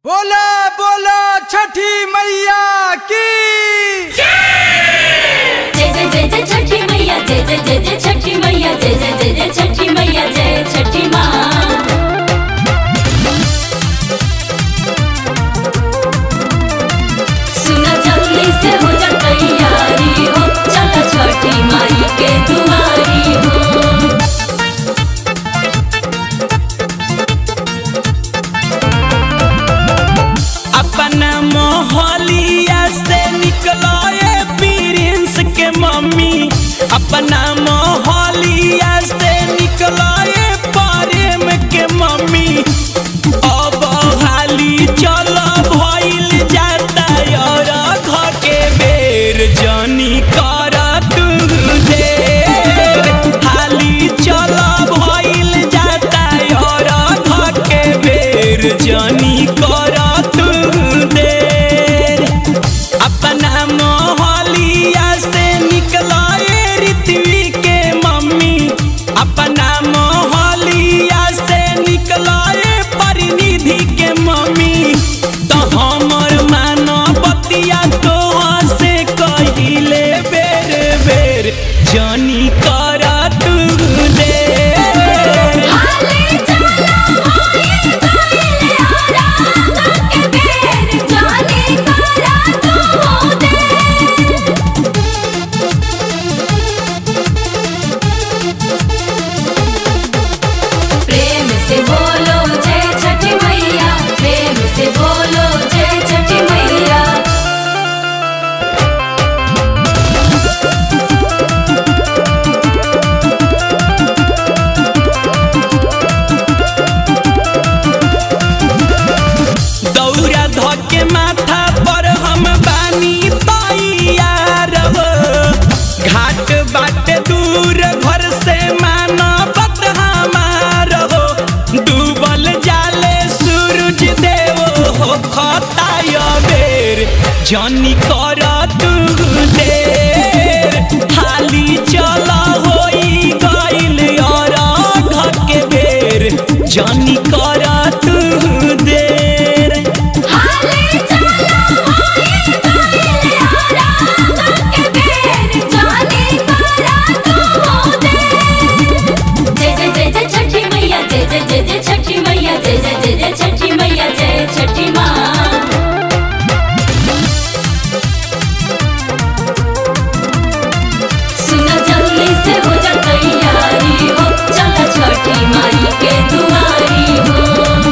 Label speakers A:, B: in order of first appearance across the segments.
A: बोला बोला छठी मैया की
B: जय जय जय जय छठी मैया जय जय जय जय छठी मैया जय जय जय जय छठी मैया जय छठी माँ सुना जल्दी से हो जा तैयारी हो चला छठी माई के दुआरी हो
C: अपना मोहलिया से निकलो ये प्रिंस के मम्मी अपना मोहलिया से निकलो ये प्रेम के मम्मी अब हाली चलो भइल जाता और घर के बेर जनी कर तू देर हाली चलो भइल जाता और घर के बेर जनी कर तू देर अपना मोहलिया से निकला ये ऋतवी के मम्मी अपना मोहलिया से निकला ये परिनिधि के मम्मी तो हमर मानो बतिया तो से कहिले बेर बेर जनी कर तू देर
B: हाले चला होए गइले आरा के बेर जाने करा तू दे प्रेम से बोलो जय छठी मैया प्रेम से बोलो जय छठी मैया
C: दौरा धके माथा पर हम बानी तैयार हो घाट बाट दूर घर से मानवत हमार हो डूबल जाले सूरज देव हो खताय बेर जनी कर तू देर हाली चल होई गइल और घर के बेर जनी कर तू देर
B: हाले चला होए गइले आरा के बेर जाने करा तू दे जय जय जय जय छठी मैया जय जय जय जय छठी मैया जय जय जय जय छठी मैया जय छठी माँ सुना जल्दी से हो जा तैयारी हो चला छठी माई के दुआरी हो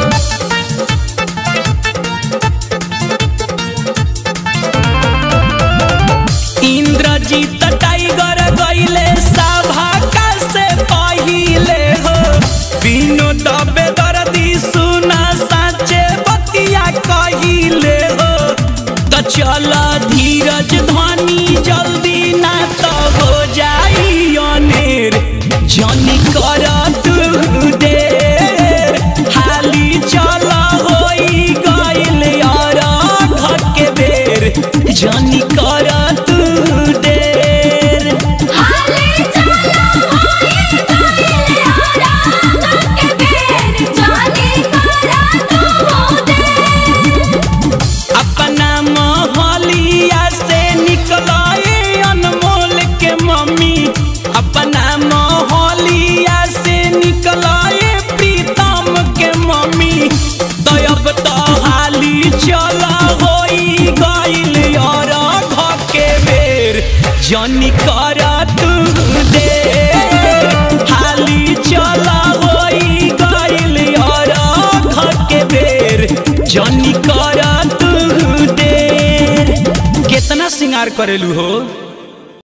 C: इंद्रजीत टाइगर गइले सभा का से पहिले हो बिनो दबे दर्दी सुना साचे बतिया कहिले हो तो चल धीरज धनी जल्दी ना तो हो जाई अनेर जनी कर तू देर हाली चल होई गइल और घर के बेर जनी कर तू देर
B: हाले चला होए गइले आरा के बेर जाने करा तू दे
C: अपना मोहलिया से निकलाए अनमोल के मम्मी अपना मोहलिया से निकलाए प्रीतम के मम्मी तो अब तो हाली चला होई गइल और घर के बेर जनी कर तू देर हाली चला होई गइल और घर के बेर जनी कर तू देर कितना श्रृंगार करेलू हो